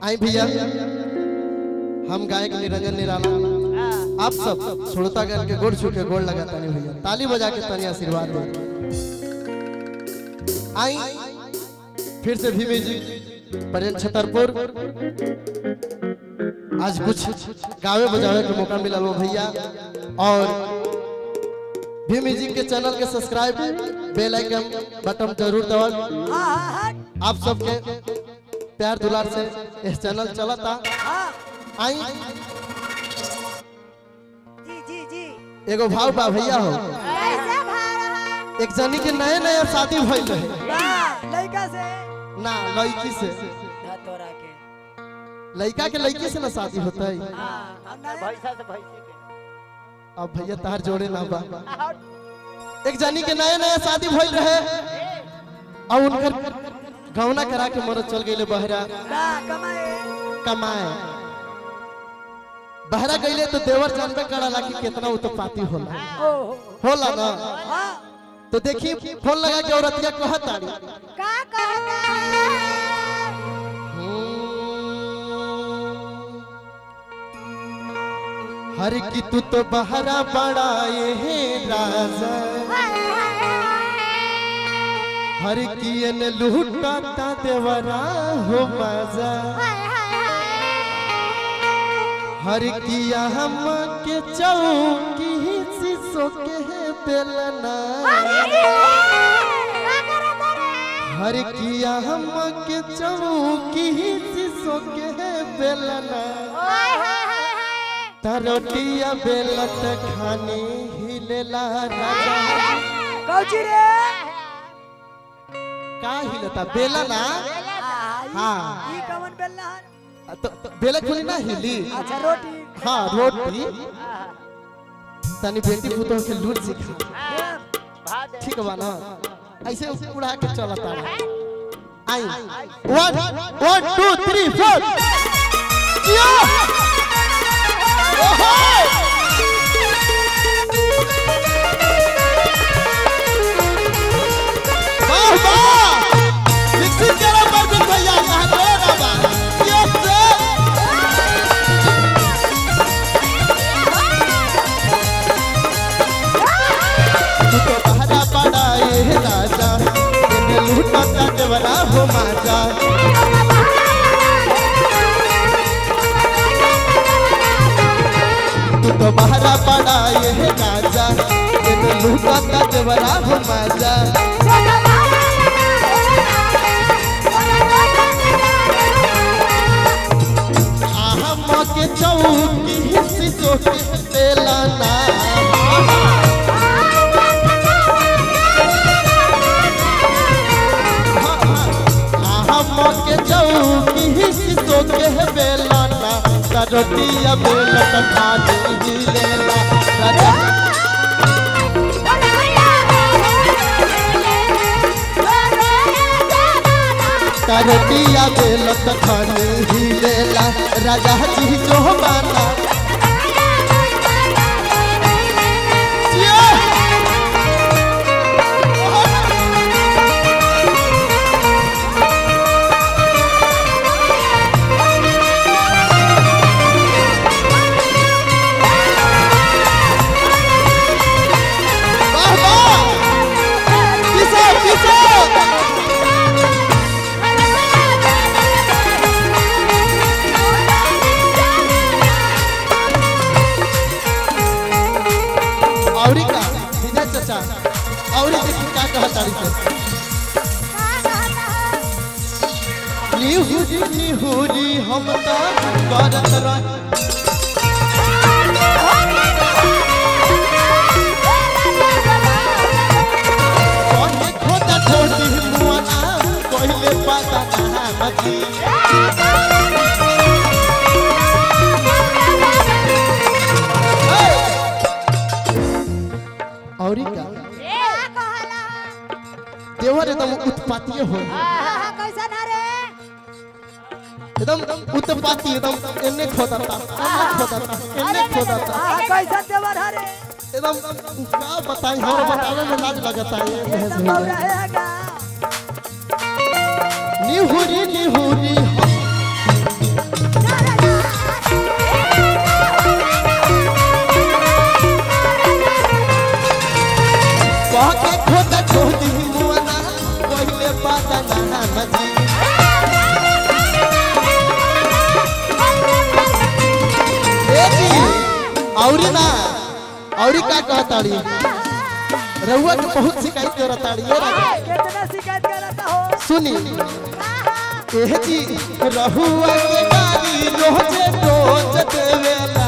आई भैया हम गायक निरंजन निराला आप सब श्रोतागण के गोड़ छू के गोड़ लगा तनी भैया ताली बजा के तनी आशीर्वाद दे आई फिर से भी म्यूजिक प्रेम छतरपुर आज कुछ गावे बजावे के मौका मिला वो भैया और भी म्यूजिक के चैनल के सब्सक्राइब बेल आइकन बटन जरूर दबाओ आप सबके प्यार दुलार से इस चैनल चलता आई जी जी जी एगो भाव बा भैया हो कैसे भा रहा एक जनी के नए नए शादी भइल रहे वाह लड़का से ना लड़की से ना तोरा के लड़का के लड़की से ना शादी होता है हां हम ना भैंसा से भैंसी के अब भैया तार जोड़े ना बा एक जनी के नए नए शादी भइल रहे और उनकर गौना करा के मरद चल गईले बहरा ना कमाए कमाए बहरा गईले तो देवर जानबे करला कि कितना उत्पाती होला ओ होला ना हां तो देखी फोन लगा के औरतिया कहत तारी का कहता है हर की तू तो बहरा बड़ाए है राजा हर की एन लूटाता देवरा हो मजा हर किया हम के चौकी शीशो के है बेलना हर किया हम के चौकी शीशो के है बेलना तरोटिया बेलत खाने हिलेला राजा कौची रे का हिलता बेलना हाँ ई कवन बेलना है? तो, तो बेला खुली ना हिली अच्छा रोटी हाँ रोटी तनी बेटी पुतोह के लूट सिखा भात ठीक बा ना ऐसे उड़ा के चलता I one one two three फोर जियो ओहो वाह वाह विकसित करो परवीन भैया यहाँ पे ना बा यस सर तू तो बहरा पड़ा ये राजा तेरे लूटा का देवरा हो माजा तू तो बहरा पड़ा ये राजा तेरे लूटा का देवरा हो माजा आहम के चौकी हिस्सी सोके तेलाना आहम के चौकी हिस्सी सोके बेलाना करोटिया बेलत खाने ही लेला राजा करोटिया बेलत खाने ही लेला राजा जी जो माना जिया वाह वाह किसे किसे औरी का सीधा चाचा औरी देखी का कहता रही से निहुरी निहुरी हम तो करत रह कहे खोदा छोटी मुआना पहले पता ना मजी औरी का देवर एकदम उत्पातीय हो कैसन है रे एकदम उत्पाती एकदम एने खोदता एने खोदता एने खोदता आ कैसन देवर है रे एकदम का बताई हम बताने में लाज लगता है ये बहस एकदम भैया रहेगा निहुरी निहुरी हम और का कहताड़ी रउआ के बहुत शिकायत करताड़ी ये राजा कितना शिकायत करता हो सुनी एह जी रहुआ के गाड़ी रोजे रोज देवेला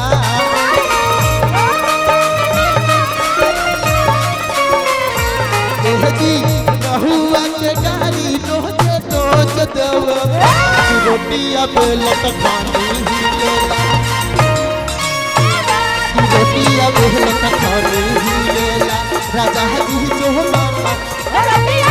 एह जी रहुआ के गाड़ी रोजे रोज देवेला रोटिया बेलत खानी ही लेला रोटिया बेलत खानी ही लेला राजा जी जो मामा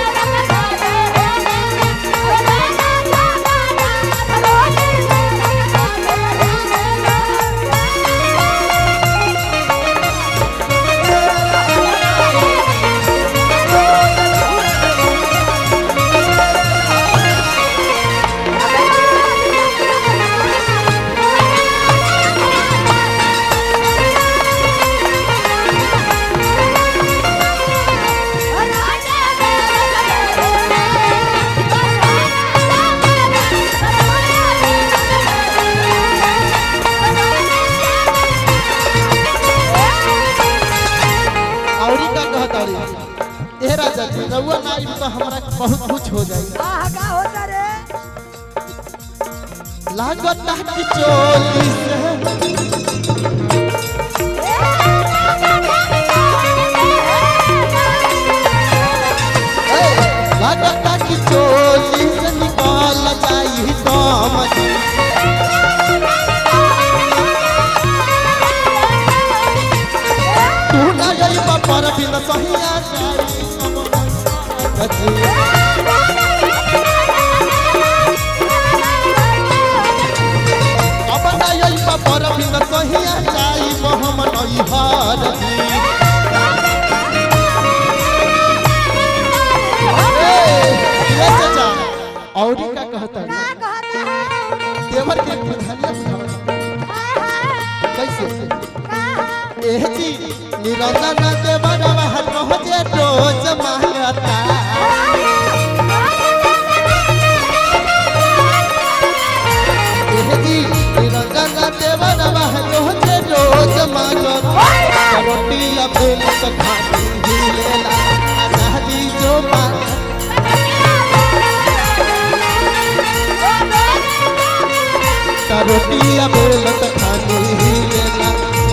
औरी का कहताड़ी ए राजा जी रउआ ना आइब तो हमरा बहुत कुछ हो जाई आहा का होता रे लागत कि चोली से ए, लागत कि चोली से निकाल जाई दाम जी तू ना जाई पर बिन सहिया जाई अब ना जाई पर बिन सहिया जाई मोहम्मद इहार जी ए चाचा औरी का कहता देवर के प्रधानिया कैसे एह जी निरंजन देवर महल पहुँचे रोज मांगता एह जी निरंजन देवर महल पहुँचे रोज मांगता रोटी अबेल खाती ही लेला आजादी जो मांगता रोटिया बेलत खानी ही लेला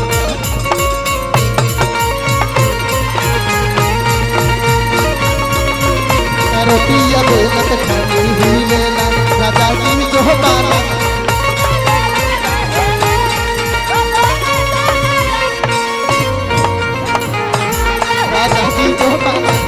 रोटिया बेलत खानी ही लेला राजा जी जो बाला राजा जी जो बाला